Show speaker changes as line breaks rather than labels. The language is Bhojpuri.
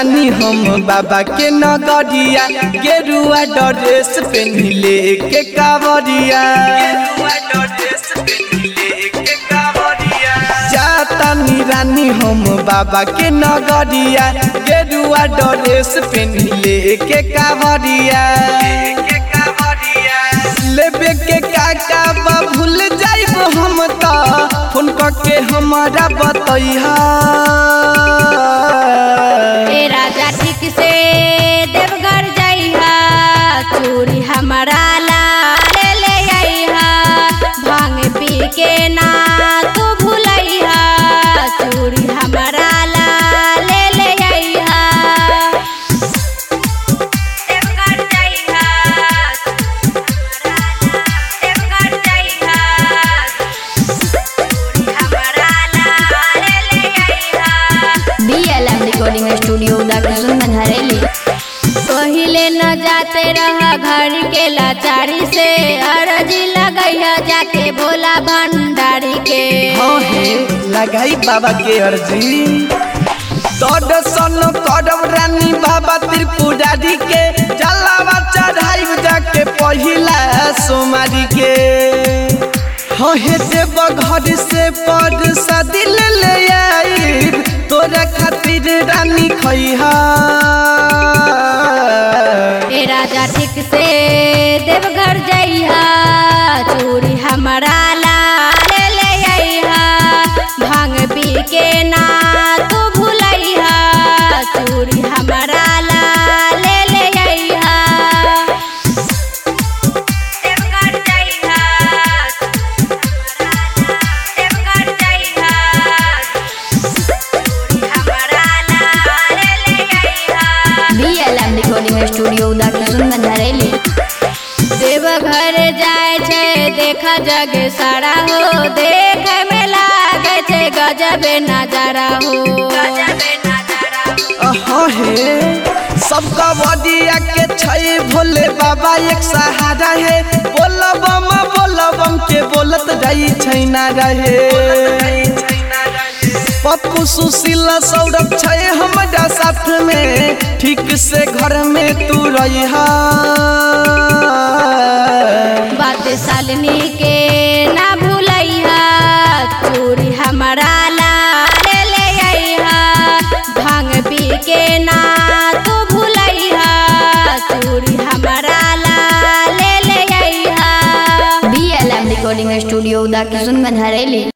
तानी हम बाबा के नगरिया गेरुआ ड्रेस पहनले के कावरिया जातानी रानी हम बाबा के नगरिया गेरुआ ड्रेस पहनले के कावरिया लेबे के काका बा भूल जाइब हम त फोन के हमारा बतैहा
ए राजा ठीक से देवघर जइहा चूड़ी हमारा लाल ले आइहा भांग पी के ना तू भूलैहा चूड़ी हमारा लाल ले आइहा देवघर जइहा देवघर जइहा चूड़ी हमारा लाल ले आइहा
बीएलएम रिकॉर्डिंग स्टूडियो दाकिसुंदन हरेली
पहिले न जाते रहा घर के लाचारी से अरजी लगैया जाके भोला भंडारी के
हाँ हे लगाई बाबा के अर्जी दर्शन करब रानी बाबा त्रिपुरारी के जलावा चढ़ाई जाके पहिला सोमारी के हाँ हे देव घर से पर सदिल ले आई तोरा खातिर रानी खैहा
ए राजा ठीक से देवघर जइहा चूड़ी हमारा लाल ले आइहा भांग पी के ना तू भूलैहा चूड़ी हमारा लाल ले आइहा देवघर जइहा देवघर जइहा चूड़ी हमारा लाल ले आइहा
बीएलएम रिकॉर्डिंग स्टूडियो दाकिसुंदन हरेली
देवघर जाय छै देख जग सारा हो देख में लागे छै गजब नजारा हो
हाँ हे सबका बडिया के छै भोले बाबा एक सहारा है बोलबम बोलबम के बोलत जाई छै ना रहे पप्पू सुशील सौरभ छै हमारा साथ में ठीक से घर में तू रहिहा
बात सालनी के ना भूलैहा चूड़ी हमारा लाल ले आइहा भांग पी के ना तू भूलैहा चूड़ी हमारा लाल ले आइहा
बीएलएम रिकॉर्डिंग स्टूडियो दाकिसुंदन हरेली